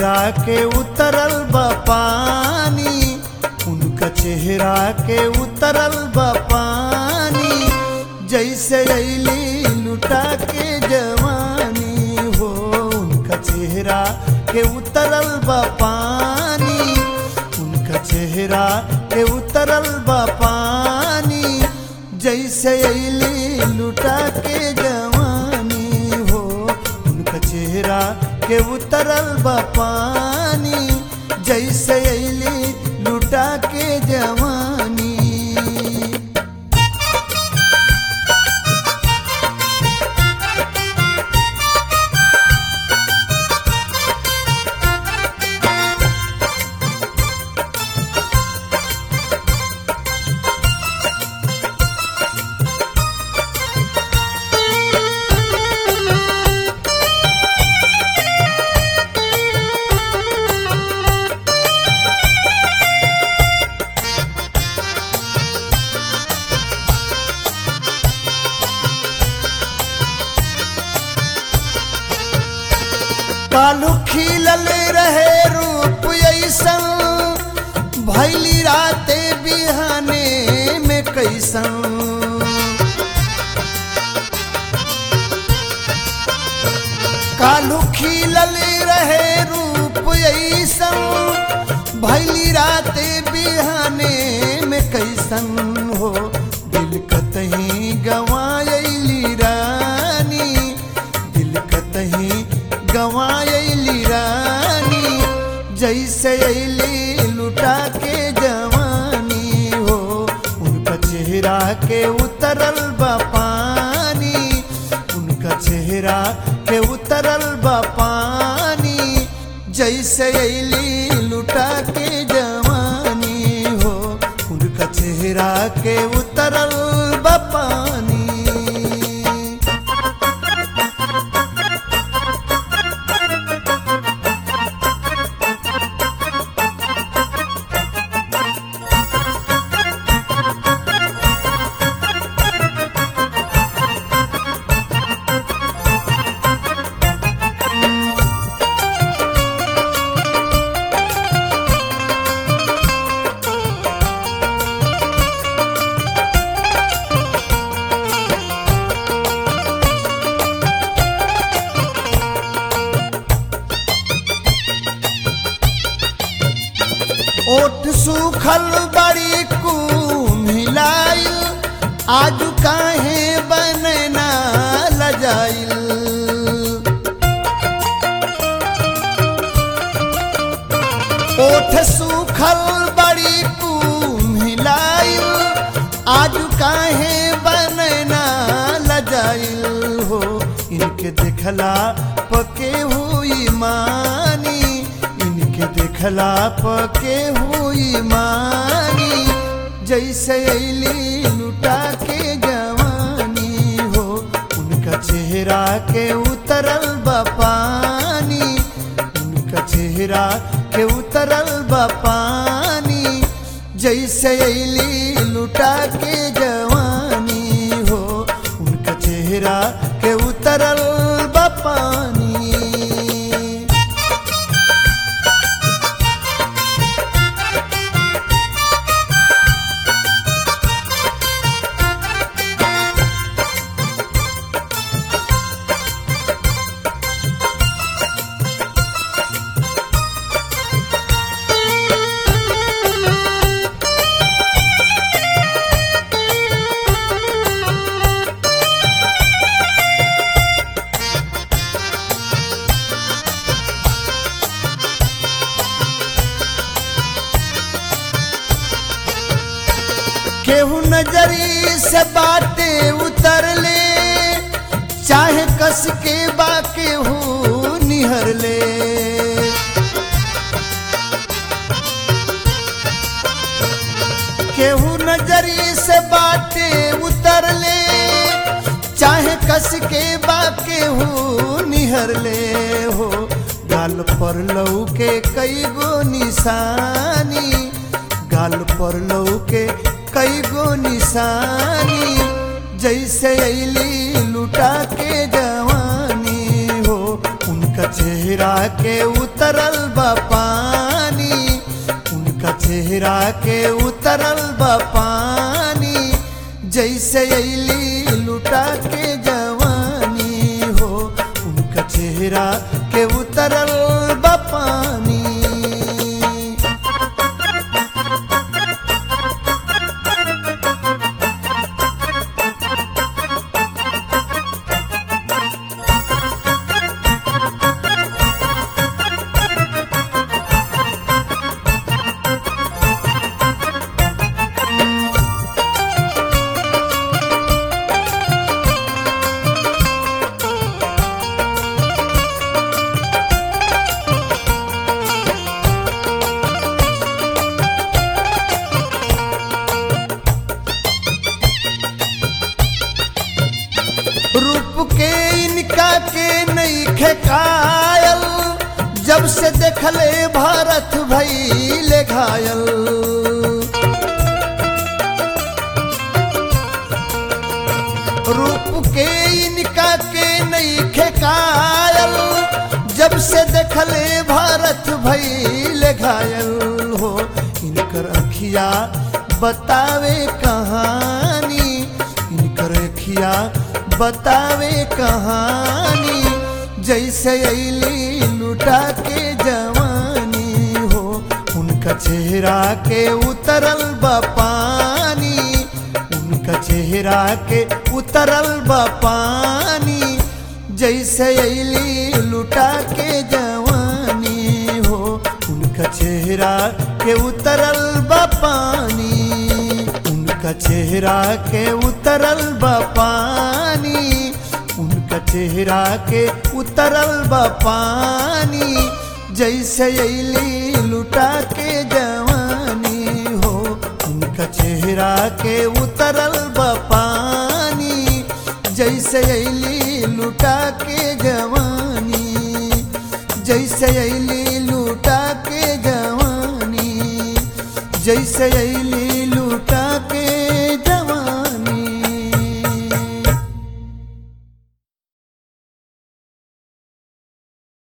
चेहरा के उतरल बा पानी उनका चेहरा के उतरल बा पानी जैसे अली लुटा के जवानी हो उनका चेहरा के उतरल बा पानी उनका चेहरा के उतरल बा पानी जैसे अली लुटा के जवानी हो उनका चेहरा के उतरल बा पानी जैसे अली लुटा के जवानी कालू खिलल रहे रूप ऐसन भैली राते बिहाने में कैसन कालू खिलल रहे रूप ऐसन भैली राते बिहाने में कैसन हो दिल कतही गवायली रानी दिल कतही गवायली रानी जैसे अली लुटा के जवानी हो उनका चेहरा के उतरल बा पानी उनका चेहरा के उतरल बा पानी जैसे अली लुटा के जवानी हो उनका चेहरा के उतरल बा पानी ओठ सूखल बड़ी कुम्हिलाइल आज काहे बनना लजाइल ओठ सूखल बड़ी कुम्हिलाइल आज काहे बनना लजाइल हो इनके देखला पके हुई मानी इनके देखला पके हुई मानी जैसे अली लुटा के जवानी हो उनका चेहरा के उतरल बा पानी उनका चेहरा के उतरल बा पानी जैसे अली लुटा के जवानी हो उनका चेहरा के उतरल बा पानी केहू नजरी से बाटे उतर ले चाहे कस के बा केहू निहर ले केहू नजरी से बाटे उतर ले चाहे कस के बा केहू निहर ले हो गाल पर लऊ के कई गो निशानी गाल पर लऊ के कई गो निशानी जैसे अली लुटा के जवानी हो उनका उनका चेहरा के उतरल बा पानी उनका चेहरा के उतरल बा पानी जैसे अली लुटा के जवानी हो उनका चेहरा के उतरल बा पानी रूप के इनका के नहीं खेकायल जब से देखले भारत भैले घायल रूप के इनका के नहीं खेकायल जब से देखले भारत भैले घायल हो इनकर अखिया बतावे कहानी इनकर अखिया बतावे कहानी जैसे अली लुटा के जवानी हो उनका चेहरा के उतरल बा पानी उनका चेहरा के उतरल बा पानी जैसे अली लुटा के जवानी हो उनका चेहरा के उतरल बा पानी उनका चेहरा के उतरल बा पानी उनका चेहरा के उतरल बा पानी जैसे अली लुटा के जवानी हो उनका चेहरा के उतरल बा पानी जैसे अली लुटा के जवानी जैसे अली लुटा के जवानी जैसे अली